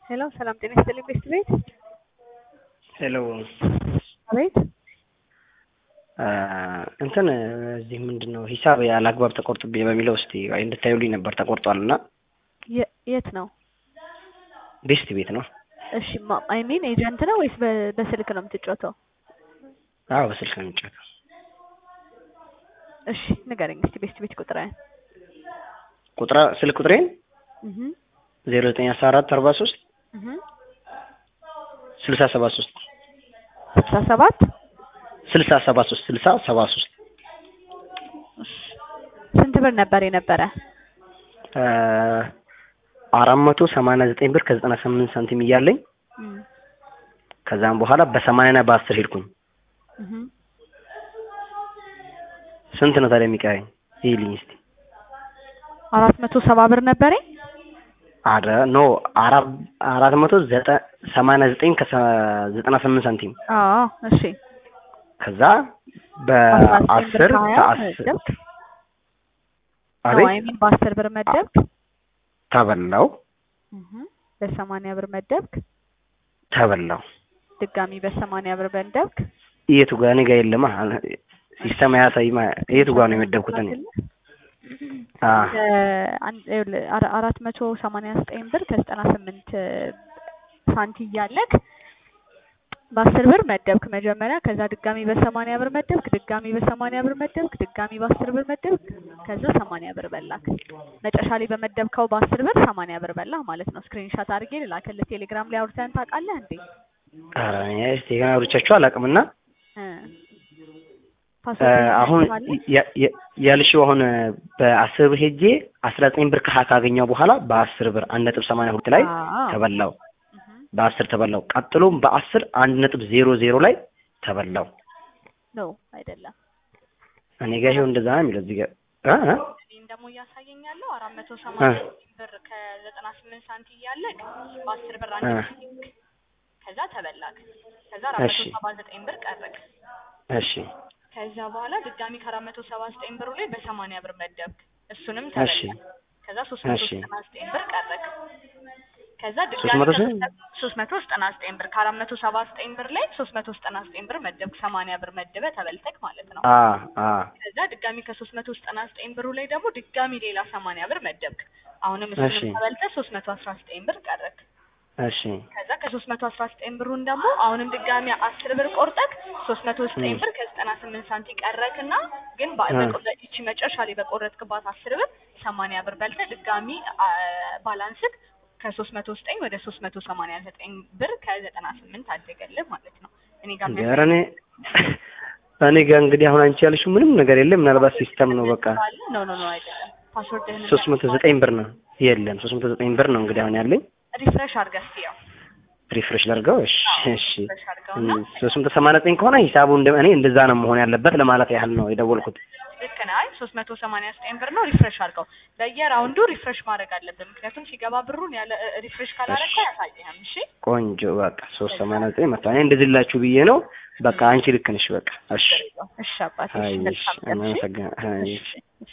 ሄሎ ሰላም ጤና ይስጥልኝ ቤስት ቤት ሄሎ አቤት እንትን እዚህ ምንድን ነው ሂሳብ ያለ አግባብ ተቆርጥብኝ በሚለው እስቲ እንድታዩልኝ ነበር። ተቆርጧል እና የ- የት ነው? ቤስት ቤት ነው። እሺ አይ ሚን ኤጀንት ነው ወይስ በ- በስልክ ነው የምትጫወተው? አዎ በስልክ ነው የሚጫወተው። እሺ ንገረኝ እስቲ ቤስት ቤት ቁጥርህን። ቁጥራ ስልክ ቁጥሬን እህ ዜሮ ዘጠኝ አስራ አራት አርባ ሶስት እህ ስልሳ ሰባ ሶስት ስልሳ ሰባት ስልሳ ሰባ ሶስት ስልሳ ሰባ ሶስት ስንት ብር ነበር የነበረ? አራት መቶ ሰማንያ ዘጠኝ ብር ከዘጠና ስምንት ሳንቲም እያለኝ እም ከዛም በኋላ በሰማንያና በአስር ሄድኩኝ። እህ ስንት ነው ታዲያ የሚቀረኝ? ይልኝ እስቲ አራት መቶ ሰባ ብር ነበረኝ። አረ ኖ አራት አራት መቶ ዘጠ ሰማንያ ዘጠኝ ከዘጠና ስምንት ሳንቲም አዎ እሺ ከዛ በአስር ከአስር መደብክ? አዎ አቤት አይ ሚን በአስር ብር መደብክ? ተበላው እህ በሰማንያ ብር መደብክ? ተበላው ድጋሚ በሰማንያ ብር መደብክ? የቱ ጋር እኔ ጋር የለማ ሲስተም አያሳይማ የቱ ጋር ነው የመደብኩት እኔ አ አንድ ይኸውልህ አራ- አራት መቶ ሰማንያ ዘጠኝ ብር ከዘጠና ስምንት ሳንቲ እያለክ በአስር ብር መደብክ መጀመሪያ። ከዛ ድጋሚ በሰማንያ ብር መደብክ፣ ድጋሚ በሰማንያ ብር መደብክ፣ ድጋሚ በአስር ብር መደብክ። ከዛ ሰማንያ ብር በላክ። መጨረሻ ላይ በመደብከው በአስር ብር ሰማንያ ብር በላህ ማለት ነው። ስክሪንሻት አድርጌ ልላክልህ። ቴሌግራም ላይ አውርተን ታውቃለህ እንዴ? ኧረ እኔ እስቲ ገና አውርቻችሁ አላውቅምና እ እ ፓስወርድ አሁን ታውቃለህ? ያ- ያ- ያልሽው አሁን በአስር ብር ሄጄ አስራ ዘጠኝ ብር ከሀ ካገኘው በኋላ በአስር ብር አንድ ነጥብ ሰማንያ ሁለት ላይ አዎ። ተበላው እህ በአስር ተበላው። ቀጥሎም በአስር አንድ ነጥብ ዜሮ ዜሮ ላይ ተበላው። ኖ አይደለም። እኔ ጋር ይኸው እንደዛ ነው የሚለው እዚህ ጋር እ እ እኔም ደግሞ እያሳየኝ ያለው አራት መቶ ሰማንያ ብር ከዘጠና ስምንት ሳንቲ እያለቅ በአስር ብር አንድ እ ጊዜ ከዛ ተበላክ። ከዛ አራት መቶ እሺ ሰባ ዘጠኝ ብር ቀረክ። እሺ ከዛ በኋላ ድጋሚ ከአራት መቶ ሰባ ዘጠኝ ብሩ ላይ በሰማንያ ብር መደብክ። እሱንም እሺ ተበላ። ከዛ ሶስት መቶ እሺ ዘጠና ዘጠኝ ብር ቀረክ። ከዛ ሶስት ድጋሚ መቶ ስንት? ሶስት መቶ ዘጠና ዘጠኝ ብር ከአራት መቶ ሰባ ዘጠኝ ብር ላይ ሶስት መቶ ዘጠና ዘጠኝ ብር መደብክ። ሰማንያ ብር መደበ ተበልተክ ማለት ነው። አ አ ከዛ ድጋሚ ከሶስት መቶ ዘጠና ዘጠኝ ብሩ ላይ ደግሞ ድጋሚ ሌላ ሰማንያ ብር መደብክ። አሁንም እሺ እሱንም ተበልተ ሶስት መቶ አስራ ዘጠኝ ብር ቀረክ። እሺ ከዛ ከሶስት መቶ አስራ ዘጠኝ ብሩን ደግሞ አሁንም ድጋሚ አስር ብር ቆርጠክ ሶስት መቶ ዘጠኝ እም ብር ከዘጠና ስምንት ሳንቲ ቀረክና ግን በ- እ በቆረ- ይቺ መጨረሻ ላይ በቆረጥክባት አስር ብር ሰማንያ ብር በልተ ድጋሚ አ- ባላንስክ ከሶስት መቶ ዘጠኝ ወደ ሶስት መቶ ሰማንያ ዘጠኝ ብር ከዘጠና ስምንት አደገልህ ማለት ነው። እኔ ጋር እንደ ኧረ እኔ እኔ ጋር እንግዲህ አሁን አንቺ ያልሽው ምንም ነገር የለም። ምናልባት ሲስተም ነው በቃ ካለ ኖ ኖ ኖ አይደለም ፓስወርድህን ሶስት መቶ ዘጠኝ ብር ነው የለም ሶስት መቶ ዘጠኝ ብር ነው እንግዲህ አሁን ያለኝ ሪፍሬሽ አድርገህ እስኪ ያው ሪፍሬሽ ላድርገው። እሺ አዎ እሺ ሪፍሬሽ አድርገውና ሶስት መቶ ሰማንያ ዘጠኝ ከሆነ ሂሳቡ እንደ እኔ እንደዛ ነው መሆን ያለበት ለማለት ያህል ነው የደወልኩት። ልክ ነህ። አይ ሶስት መቶ ሰማንያ ዘጠኝ ብር ነው። ሪፍሬሽ አድርገው በየራውንዱ ሪፍሬሽ ማድረግ አለብን። ምክንያቱም ሲገባ ብሩን ያለ ሪፍሬሽ እሺ ካላረግከው አያሳይህም። እሺ ቆንጆ በቃ ሶስት ከዛ ሰማንያ ዘጠኝ መጣ። እኔ እንደዚህ ልላችሁ ብዬ ነው። በቃ አንቺ ልክ ነሽ። በቃ እሺ ችግር የለውም። እሺ አባቴ፣ እሺ አይ እሺ መልካም ቀን። እሺ አመሰግናለሁ። አይ እሺ እሺ